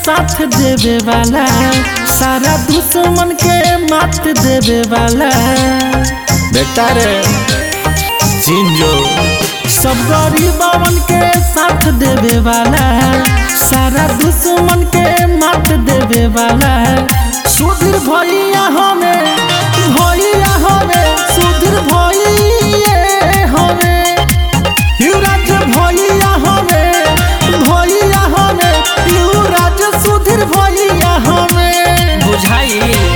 साथ देवे वाला सारा दुश्मन के मात देवे वाला बेटा रे जिंजो सब गरीबन के साथ देवे वाला सारा दुश्मन के मात देवे वाला सुधीर भैया हमें भैया हमें सुधीर भैया हमें युवराज भैया हमें भैया हमें युवराज सुधीर भैया हमें बुझाई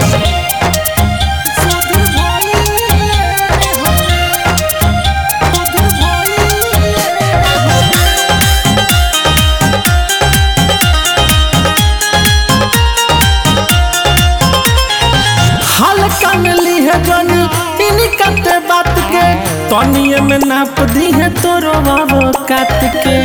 सुधीर भैया हमें सुधीर भैया हमें हल्का में ली है जनी इन्हीं कते बात के तनिए में नाप दी है तोरो बाबो काट के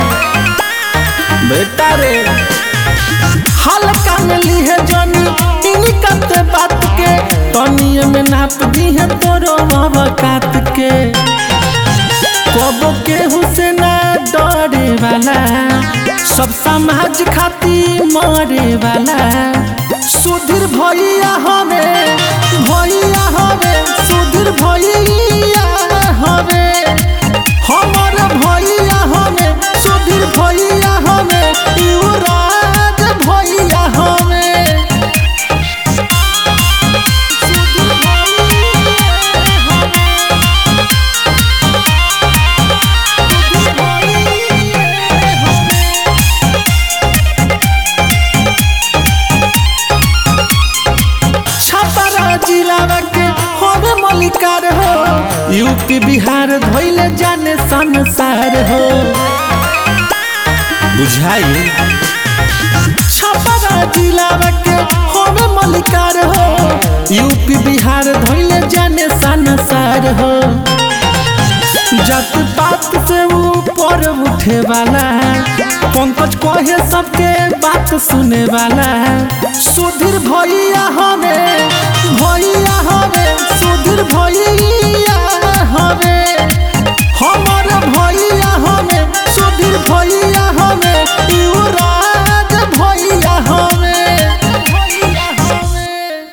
बेटा रे हल्का में ली है जनी इन्हीं कते बात के तनिए में नाप दी है तोरो बाबो काट के कबो के हुसैना डरे वाला सब समाज खाती मरे वाला सुधीर भैया हमें भैया हमें सुधीर भैया हमें हमर भैया हमें सुधीर भैया हमें युवराज भैया हमें सुधीर भैया हमें सुधीर भैया हमें छपरा जिला के होवे मलिकार हो यूपी बिहार धोइले जाने संसार हो बुझाई छपरा जिला के होवे मलिकार हो यूपी बिहार धोइले जाने संसार हो जात पात से ऊपर उठे वाला है पंकज कहे सबके बात सुने वाला है सुधीर भैया हमें